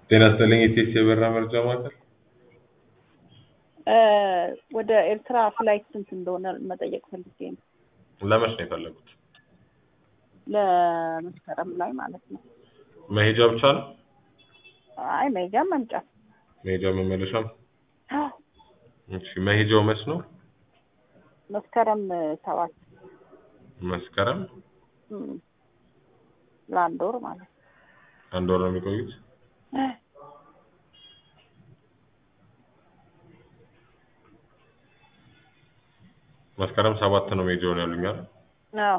ጤና ይስጥልኝ የቴስ የበራ መርጃ ማዕከል ወደ ኤርትራ ፍላይት ስንት እንደሆነ መጠየቅ ፈልጌ ነው። ለመች ነው የፈለጉት? ለመስከረም ላይ ማለት ነው። መሄጃ ብቻ ነው? አይ መሄጃ መምጫ መሄጃ መመለሻም? እሺ መሄጃው መች ነው? መስከረም ሰባት መስከረም እም፣ ለአንድ ወር ማለት ነው። አንድ ወር ነው የሚቆዩት? መስከረም ሰባት ነው መሄጃውን ያሉኛል። አዎ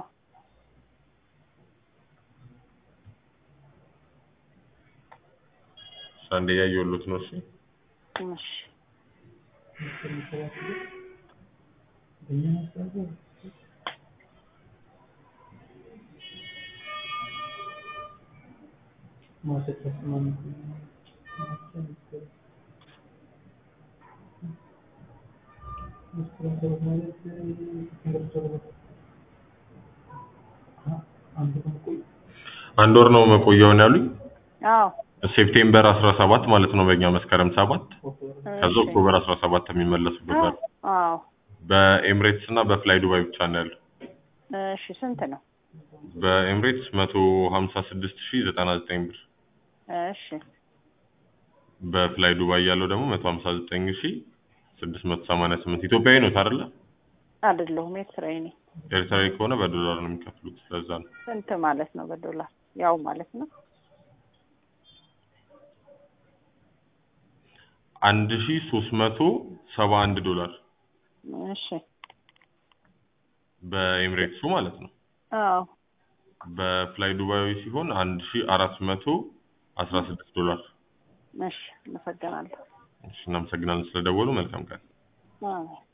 አንዴ ያየሁት ነው። እሺ እሺ አንድ ወር ነው መቆያውን ያሉኝ። አዎ ሴፕቴምበር 17 ማለት ነው በእኛ መስከረም ሰባት ከዛ እሺ። ኦክቶበር 17 የሚመለሱበት ነው። አዎ በኤምሬትስ እና በፍላይ ዱባይ ብቻ ነው ያለው። እሺ ስንት ነው? በኤምሬትስ 156099 ብር፣ እሺ በፍላይ ዱባይ ያለው ደግሞ 159688 ኢትዮጵያዊ ነው አይደለ? አይደለሁም ኤርትራዊ ነኝ። ኤርትራዊ ከሆነ በዶላር ነው የሚከፍሉት። ለዛ ነው ስንት ማለት ነው በዶላር? ያው ማለት ነው 1371 ዶላር እሺ በኤምሬትሱ ማለት ነው። አዎ በፍላይ ዱባይ ሲሆን 1416 ዶላር። እሺ አመሰግናለሁ። እሺ እናመሰግናለን ስለደወሉ። መልካም ቀን። አዎ